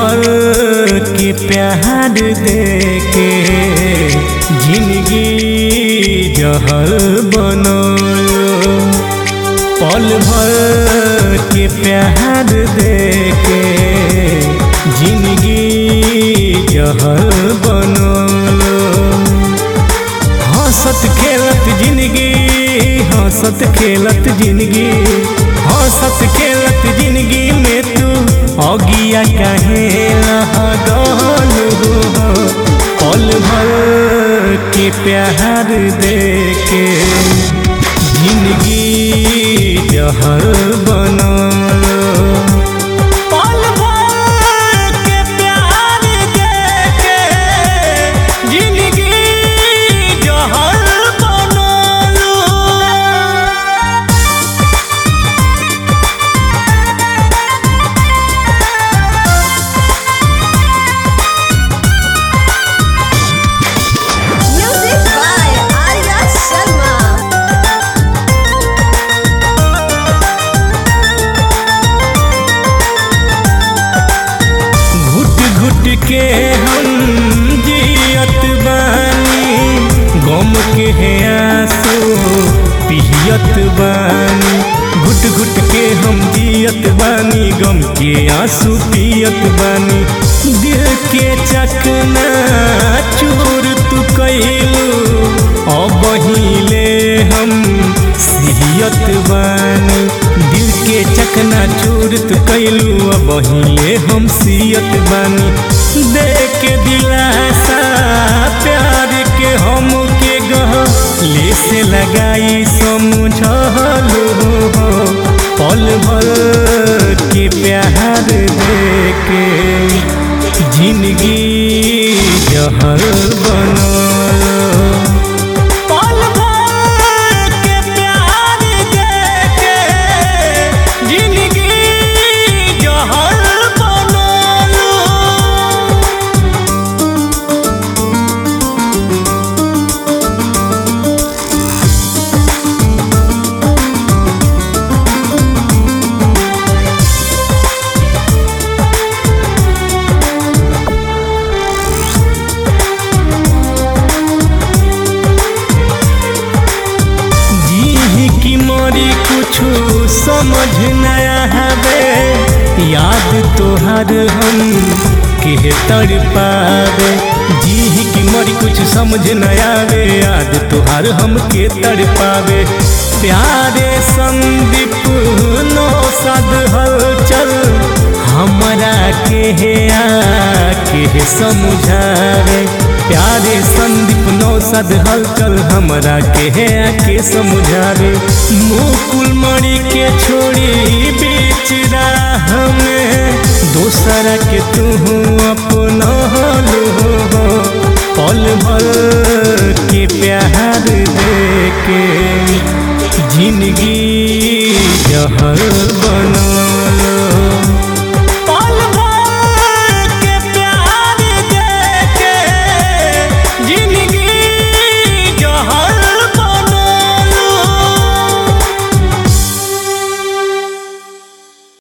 भर के प्यार दे के जिंदगी जहर बनलो पल भर के प्यार दे के जिंदगी जहर बनलो हंसत खेलत जिंदगी हंसत खेलत जिंदगी हंसत खेलत जिंदगी में तू अगिया काहे लगल हो पल भर के प्यार दे के जिंदगी जहर बनल पल भर के प्यार दे के जिंदगी जहर बनल Music by Arya Sharma. घुट घुट के हम जियत बानी गम के है आंसू पियत बानी घुट घुट के हम जियत बानी गम के आंसू पियत बानी दिल के चकना चूर तू कैलू अब हिले हम सियत बानी दिल के चकना चूर तू कैलू अब हिले हम सियत बानी दे के दिलासा प्यार के हम के गह ले से लगाई समझलू पल भर के प्यार दे के जिंदगी जहर बनल पल भर के प्यार दे के जिंदगी जहर बनल जी की मोरी कुछ समझ नया हवे याद तोहर हम के तर पावे जी की मोरी कुछ समझ नया आवे याद तोहर हम के तर पावे प्यारे संदीप नो सद हलचल हमरा के है आके समझावे प्यारे संदीप नौसद हलचल हमरा के है आके समझावे मुकुल मणि के छोड़ी बीच राह में दोसरा के तू अपना लो पल भर के प्यार दे के जिंदगी जहर